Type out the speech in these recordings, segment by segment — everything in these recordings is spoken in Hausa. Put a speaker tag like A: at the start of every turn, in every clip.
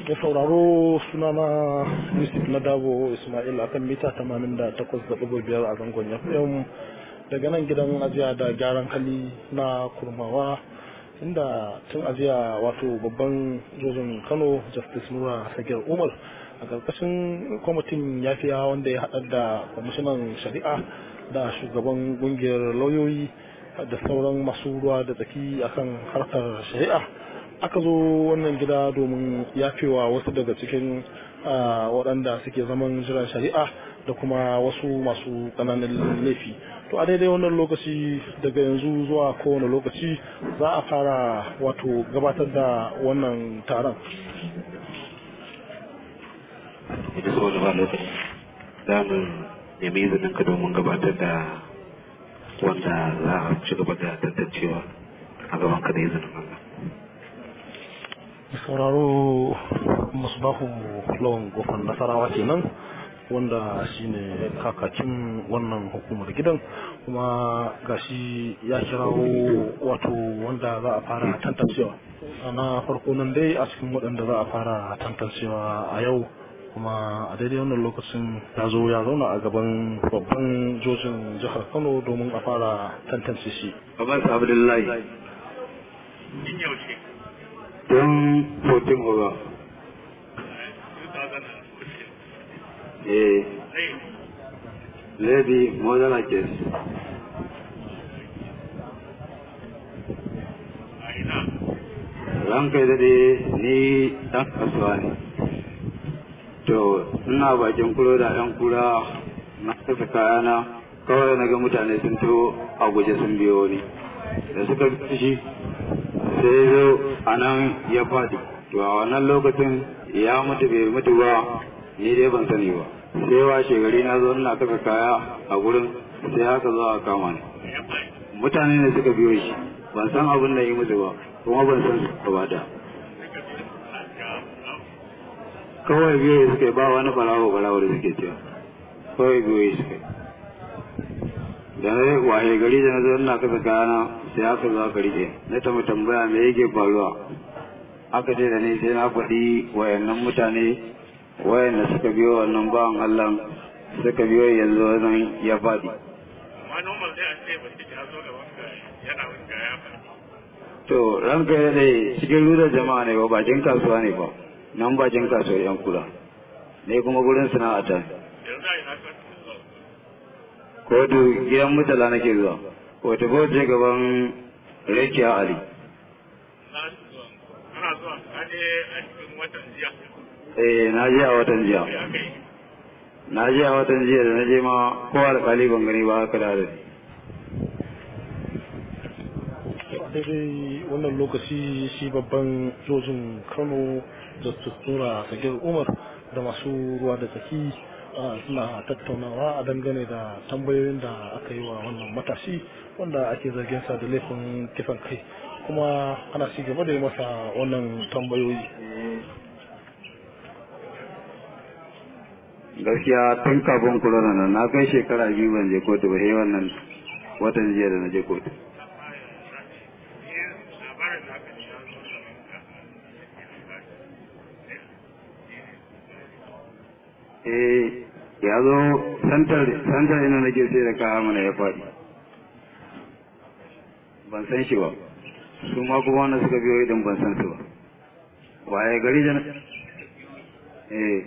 A: da sauraro sunana yusuf na dabo ismail akan mita 88.5 a zangon fm daga nan gidan ajiya da gyaran hali na kurmawa inda tun ajiya wato babban jojin kano justice nura sagir umar a ƙarƙashin kwamitin yafiya wanda ya haɗar da kwamishinan shari'a da shugaban ƙungiyar lauyoyi da sauran masu ruwa da tsaki akan harkar shari'a aka zo wannan gida domin yafewa wasu daga cikin waɗanda suke zaman jiran shari'a da kuma wasu masu ƙananan laifi to a daidai wannan lokaci daga yanzu zuwa kowane lokaci za a fara wato gabatar da wannan taron
B: ita saboda ba lokaci za mu nemi izinin ka domin gabatar da wanda za a ci gaba da tantancewa a gaban ka da izinin Allah.
A: sauraro musbahu lawan gofan nasarawa kenan wanda shine kakakin wannan hukumar gidan kuma gashi ya kirawo wato wanda za a fara tantancewa na farko nan dai a cikin waɗanda za a fara tantancewa a yau kuma a daidai wannan lokacin ya zo ya zauna a gaban babban jojin jihar kano domin a fara tantance shi
B: Abbas Abdullahi. Don 14 over. Eh. Lady Modern Case. Ranka da ni ɗan kasuwa ne. To, ina bakin kuro da ɗan kura na kasa kayana kawai na ga mutane sun to a guje sun biyo ni. Da suka fi sai zo a nan ya faɗi. To, a wannan lokacin ya mutu bai mutu ba, ni dai ban sani ba. Sai washe gari na zo ina kasa kaya a gurin sai haka zo a kama ni. Mutane ne suka biyo shi, ban san abin da yi musu ba, kuma ban san su ba da. kawai biyu suke ba wani balawo balawo da suke cewa kawai biyu suke da na waye gari da na zo ina kasa kayana sai aka zo aka rike na ta tambaya me yake faruwa aka ce da ni sai na faɗi wayannan mutane wayanda suka biyo wannan bawan Allah suka biyo yanzu wannan ya faɗi to ranka ya dai cikin rudar jama'a ne ba bakin kasuwa ne ba nan bakin kasuwar yan kula ne kuma gurin sana'ata kotu gidan mutala nake zuwa wata bauce gaban rekiya ali eh na je a watan jiya na je a watan jiya da na je ma ko alkali ban gani ba haka da
A: daidai wannan lokaci shi babban jojin kano da tura sagir umar da masu ruwa da tsaki suna tattaunawa a dangane da tambayoyin da aka yi wa wannan matashi wanda ake zargin sa da laifin kifan kai kuma ana ci gaba da yi masa wannan tambayoyi
B: gaskiya tun kafin corona nan na kai shekara biyu ban je kotu ba sai wannan watan jiya da na je kotu eh ya zo santar santar ina nake sai da kaya mana ya faɗi ban san shi ba su ma kuma wanda suka biyo idan ban san su ba waye gari da eh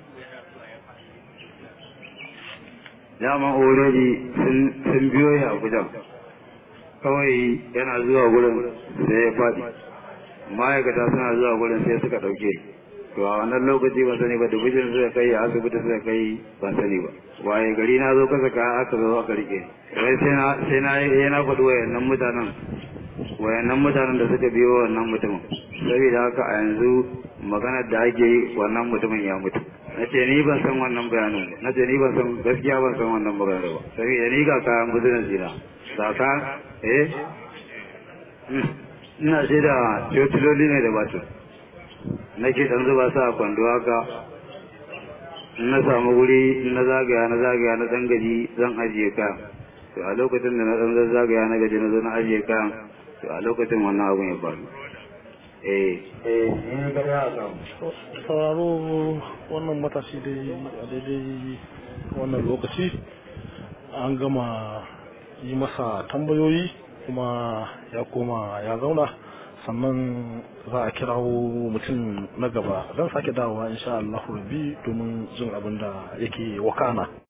B: dama already sun biyo ya a gudan kawai yana zuwa gurin sai ya faɗi ma'aikata suna zuwa gurin sai suka ɗauke to a wannan lokaci ban sani ba dubujin suka kai a asibiti suka kai ban sani ba waye gari na zo kasa ka aka zo aka rike wai sai na sai na yi na faɗi wayannan mutanen wayannan mutanen da suka biyo wannan mutumin saboda haka a yanzu maganar da ake yi wannan mutumin ya mutu na ce ni ban san wannan bayanin ba na ce ni ban san gaskiya ban san wannan maganar ba saboda ni ga kayan business dina ga ka eh ina shaida cociloli ne da batu nake dan zuba su a kwando haka in na samu wuri in na zagaya na zagaya na dan gaji zan ajiye kayan to a lokacin da na dan zagaya na gaji na zo na ajiye kayan to a lokacin wannan abun ya faru eh eh in ga ya samu
A: sauraro wannan matashi dai a daidai wannan lokaci an gama yi masa tambayoyi kuma ya koma ya zauna sannan za a kirawo mutum na gaba zan sake dawowa insha Allah rabbi domin jin abin da yake wakana